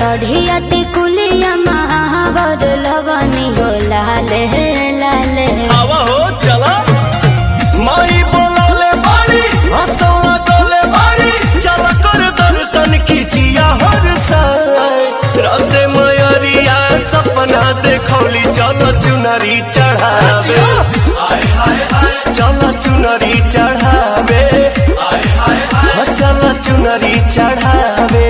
सढ़िया टिकुलिया महावर लगनी हो लाले लाले आवा हो चला माई बोलौले बाड़ी हंसौला डोले बाड़ी चल कर दर्शन कीजिया हर साय राते मयरिया सपना देखौली चल चुनरी चढ़ावे चल चुनरी चढ़ावे हाँ, चल चुनरी चढ़ावे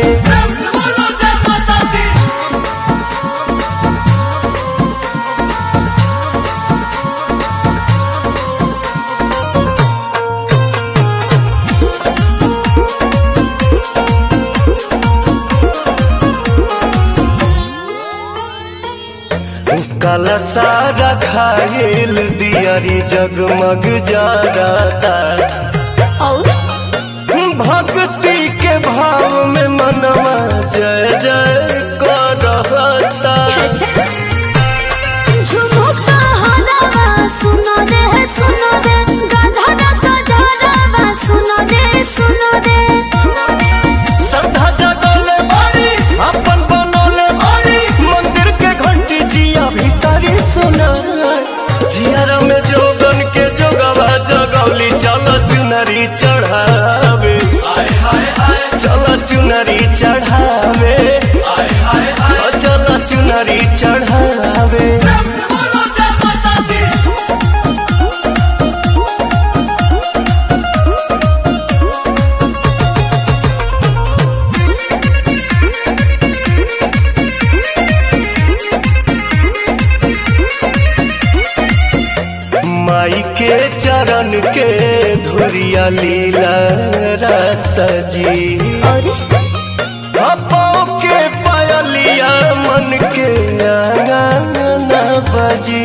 काला सारा खाइल दियारी जगमग जाता और भक्ति के भाव में मनवा जय जय करता अच्छा झुमुका हलावा सुनो रे सुनो रे गाधा का झालावा सुनो रे सुनो रे श्रद्धा जगले बाड़ी अपन बनोले बाड़ी मंदिर के घंटी जिया भीतरी सुना जियारा में जोगन के जोगवा जगौली चल चुनरी चढ़ावे चल चुनरी चढ़ावे चल चुनरी चढ़ावे माई के चरण के धुरिया लीला रसजी और पाँव के पायलिया मन के आंगन बजी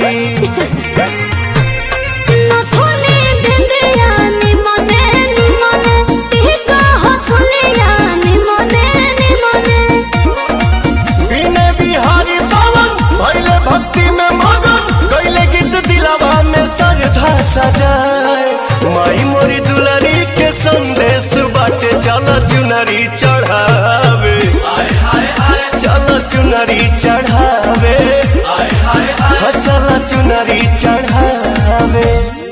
नथुनी बिंदिया निमने निमने टीका हसुलिया निमने निमने बिने बिहारी पवन भैले भक्ति में मगन कैले गीत दिलावा में सजधा सजाए माई मोरी दुलारी के संदेश बाटे चल चुनरी चढ़ावे चल चुनरी चढ़ावे चल चुनरी चढ़ावे